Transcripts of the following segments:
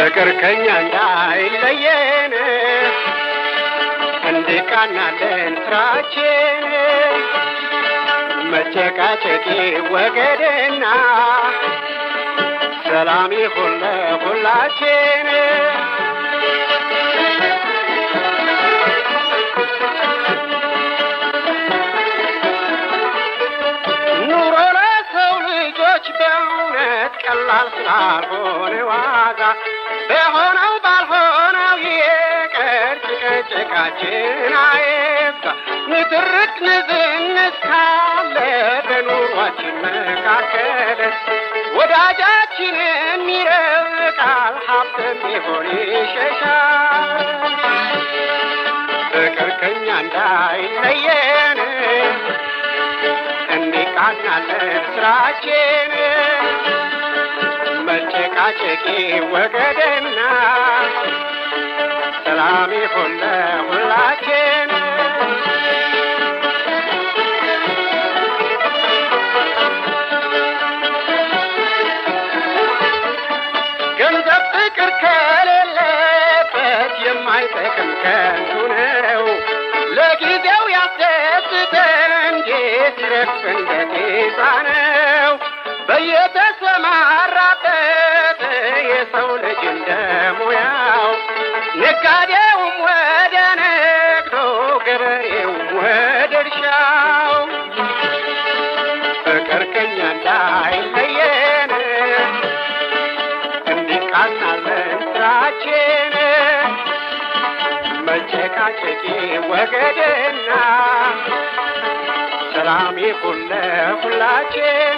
ፍቅር ከኛ እንዳይለየን እንዲቃናለን ስራችን መጨቃጨቂ ወገድና ሰላም ይሁን ለሁላችን። ኑሮ ለሰው ልጆች በእውነት ቀላል ስላልሆነ ዋጋ በሆነው ባልሆነው ይቅር ጭቅጭቃችን አይብዛ። ንትርክ ንዝንዝ ካለ በኑሯችን መካከል ወዳጃችንን ይርቃል፣ ሀብትም ቢሆን ይሸሻል። ፍቅር ከኛ እንዳይለየን እንዲቃናለን ስራችን መጨቃጨቂ ወገደና ሰላም ይሁን ለሁላችን። ገንዘብ ፍቅር ከሌለበት የማይጠቅም ከንቱ ነው። ለጊዜው ያስደስተን ሲረግፍ እንደ ጤዛ ነው። በየተሰማራበት የሰው ልጅ እንደ ሙያው ነጋዴውም ወደ ንግዱ፣ ገበሬውም ወደ እርሻው ፍቅር ከኛ እንዳይለየን እንዲቃናለን ስራችን መጨቃጨቂ ወገድና ሰላም ይሁን ለሁላችን።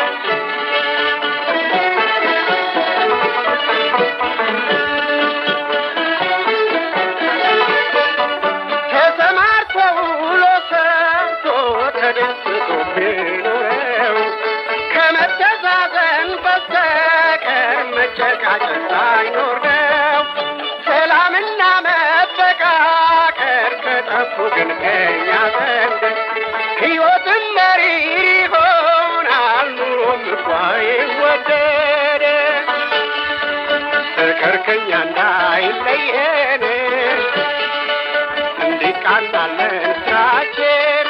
ተሰማርቶ ውሎ ሰርቶ ተደስቶ ቢኖረው ከመተዛዘን በስተቀር መጨቃጨቅ ሳይኖር ነው። ሰላምና መፈቃቀር ከጠፉ ግን ከኛ ዘንድ ሕይወትም መሪር ይሆናል፣ ኑሮም እንኳ ይወደድ። ፍቅር ከኛ እንዳይለየን እንዲቃናለን ስራችን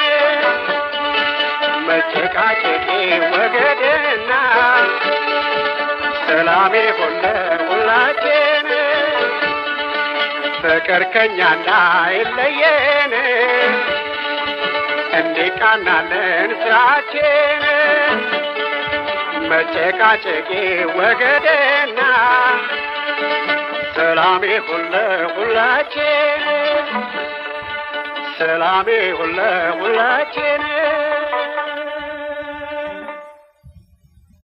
መጨቃጨቂ ወገድና ሰላም ይሁን ለሁላችን። ፍቅር ከኛ እንዳይለየን እንዲቃናለን ስራችን መጨቃጨቂ ወገድና ሰላም ይሁን ለሁላችን። ሰላም ይሁን ለሁላችን።